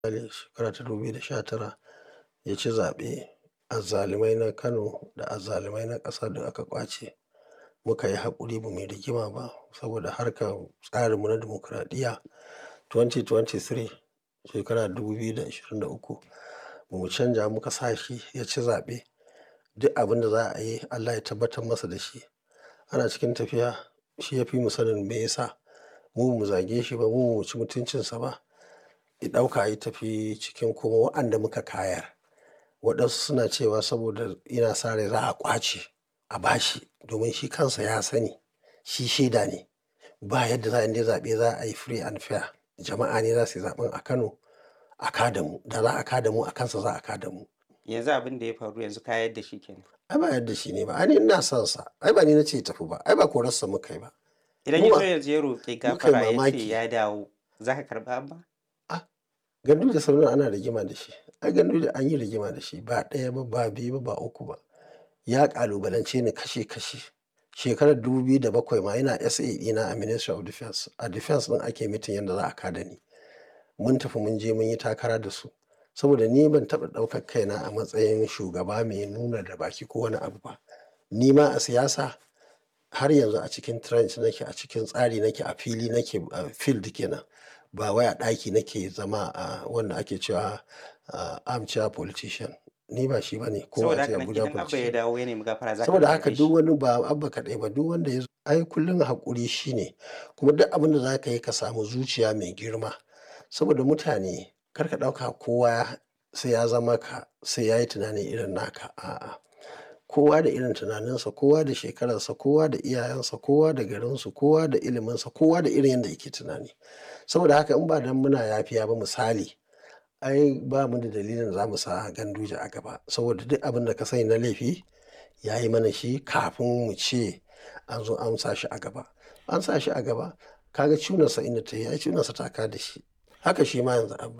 shekara ta 2019 ya ci zaɓe azzalumai na Kano da azzalumai na ƙasa duk aka ƙwace muka yi haƙuri ba mu yi rigima ba saboda harkar tsarinmu na dimokuraɗiyya 2023 shekara 2023 ba mu canja muka sa shi ya ci zaɓe duk abin da za a yi Allah ya tabbatar masa da shi ana cikin tafiya shi ya fi mu sanin me yasa mu ba mu zage shi ba mu ba mu ci mutuncinsa ba ya ɗauka ya tafi cikin kuma waɗanda muka kayar waɗansu suna cewa saboda yana sa rai za a ƙwace a bashi domin shi kansa ya sani shi shaida ne ba yadda za a yi zaɓe za a yi free and fair jama'a ne za su yi zaɓen a Kano a kada mu da za a kada mu a kansa za a kada mu. yanzu abin da ya faru yanzu ka yadda shi kenan ai ba yadda shi ne ba ai ni ina son sa ai ba ni na ce ya tafi ba ai ba korarsa muka yi ba idan Mu ya ba- zo yanzu ya roƙi muka yi gafara ya ce mamaki. ya dawo za ka karɓa abba gandu da sauran ana rigima da shi ai gandu da an yi rigima da shi ba ɗaya ba ba biyu ba ba uku ba ya ƙalubalance ni kashe kashe shekarar 2007 ma yana SA ɗina a Ministry of Defense a Defense ɗin ake mitin yadda za a kada ni mun tafi mun je mun yi takara da su saboda ni ban taɓa ɗaukar kaina a matsayin shugaba mai nuna da baki ko wani abu ba ni ma a siyasa har yanzu a cikin trench nake a cikin tsari nake a fili nake a field kenan ba wai a ɗaki nake zama a wanda ake cewa a armchair politician ni ba shi bane ko saboda a ce haka nan Abuja idan abba ya politician dawo ya nemi gafara za ka saboda karɓe haka shi. duk wani ba abba kaɗai ba duk wanda ya zo ai kullum haƙuri shine kuma duk abin da za ka yi ka samu zuciya mai girma saboda mutane kar ka ɗauka kowa sai ya zama ka sai ya yi tunani irin naka a'a kowa da irin tunaninsa kowa da shekararsa kowa da iyayensa kowa da garinsu kowa da iliminsa kowa da irin yadda yake tunani saboda haka in ba dan muna yafiya ba misali ai ba mu da dalilin za mu sa ganduje a gaba saboda duk abin da ka sani na laifi ya yi mana shi kafin mu ce an zo an sa shi a gaba an sa shi a gaba kaga cunarsa inda ta yi ai cunarsa ta ka da shi haka shi ma yanzu abba